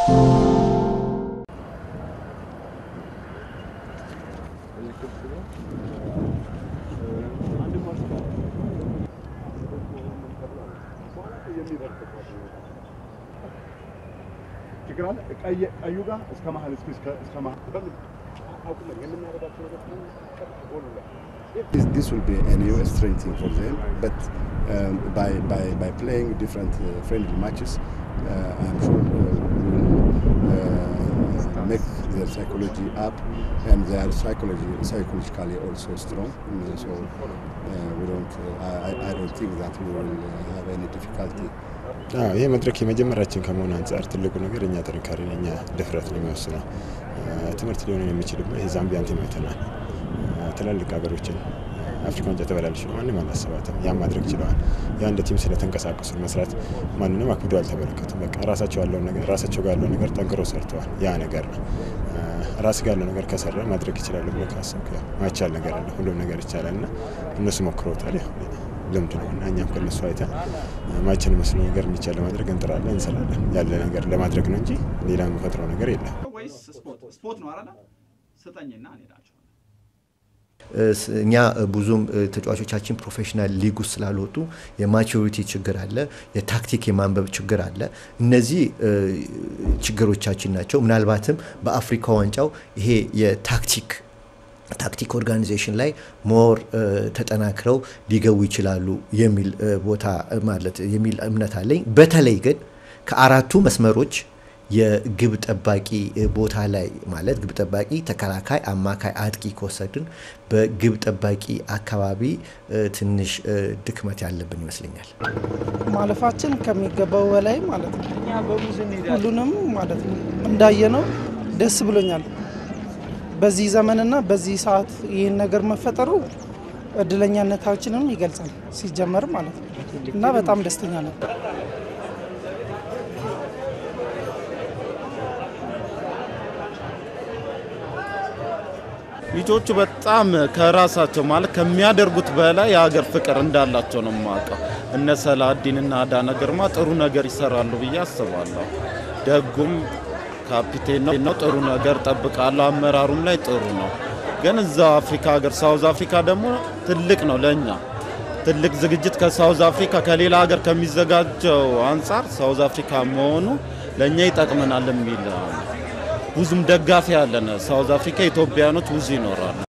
ቀዩ ጋር እስከ መሀል እስከ መሀል This, this will be a new strengthening for them, but um, by, by, by playing different uh, friendly matches, uh, I'm sure uh, we will uh, make their psychology up and their psychology psychologically also strong. Uh, so uh, we don't, uh, I, I don't think that we will uh, have any difficulty. አዎ ይህ መድረክ የመጀመሪያችን ከመሆኑ አንጻር ትልቁ ነገር እኛ ጥንካሬ ነው፣ እኛ ድፍረት ነው የሚወስነው። ትምህርት ሊሆን የሚችልበት የዛምቢያን ቲም አይተናል። ትላልቅ ሀገሮችን አፍሪካ ዋንጫ ተበላለች ነው ማንም አላሰባትም። ያን ማድረግ ችለዋል። ያ እንደ ቲም ስለተንቀሳቀሱ መስራት ማንንም አክብዶ አልተመለከቱም። በቃ ራሳቸው ያለው ነገር ራሳቸው ጋር ያለው ነገር ጠንክሮ ሰርተዋል። ያ ነገር ነው ራስ ጋር ያለው ነገር ከሰራ ማድረግ ይችላሉ ብሎ ካሰብክ ማይቻል ነገር አለ። ሁሉም ነገር ይቻላል እና እነሱ ሞክረውታል። ልምድ ነው እና እኛም ከነሱ አይተን ማይችን መስሎ ነገር የሚቻል ለማድረግ እንጥራለን፣ እንሰራለን። ያለ ነገር ለማድረግ ነው እንጂ ሌላ የምፈጥረው ነገር የለም። ወይስ ስፖርት ስፖርት ነው አይደል? ስጠኝና እንሄዳቸው እኛ ብዙም ተጫዋቾቻችን ፕሮፌሽናል ሊግ ውስጥ ስላልወጡ የማቹሪቲ ችግር አለ፣ የታክቲክ የማንበብ ችግር አለ። እነዚህ ችግሮቻችን ናቸው። ምናልባትም በአፍሪካ ዋንጫው ይሄ የታክቲክ ታክቲክ ኦርጋናይዜሽን ላይ ሞር ተጠናክረው ሊገቡ ይችላሉ የሚል ቦታ ማለት የሚል እምነት አለኝ። በተለይ ግን ከአራቱ መስመሮች የግብ ጠባቂ ቦታ ላይ ማለት ግብ ጠባቂ፣ ተከላካይ፣ አማካይ፣ አጥቂ ከወሰድን በግብ ጠባቂ አካባቢ ትንሽ ድክመት ያለብን ይመስለኛል። ማለፋችን ከሚገባው በላይ ማለት ነው። ሁሉንም ማለት ነው እንዳየነው ደስ ብሎኛል። በዚህ ዘመንና በዚህ ሰዓት ይህን ነገር መፈጠሩ እድለኛነታችንም ይገልጻል ሲጀመር ማለት ነው እና በጣም ደስተኛ ነበር። ልጆቹ በጣም ከራሳቸው ማለት ከሚያደርጉት በላይ የሀገር ፍቅር እንዳላቸው ነው የማውቀው። እነ ሰላዲንና አዳነ ግርማ ጥሩ ነገር ይሰራሉ ብዬ አስባለሁ። ደጉም ካፒቴን ነው። ጥሩ ነገር ጠብቃለሁ። አመራሩም ላይ ጥሩ ነው። ግን እዛው አፍሪካ ሀገር ሳውዝ አፍሪካ ደግሞ ትልቅ ነው ለእኛ ትልቅ ዝግጅት ከሳውዝ አፍሪካ ከሌላ ሀገር ከሚዘጋጀው አንጻር ሳውዝ አፍሪካ መሆኑ ለእኛ ይጠቅመናል የሚል ብዙም ደጋፊ ያለን ሳውዝ አፍሪካ ኢትዮጵያኖች ብዙ ይኖራሉ።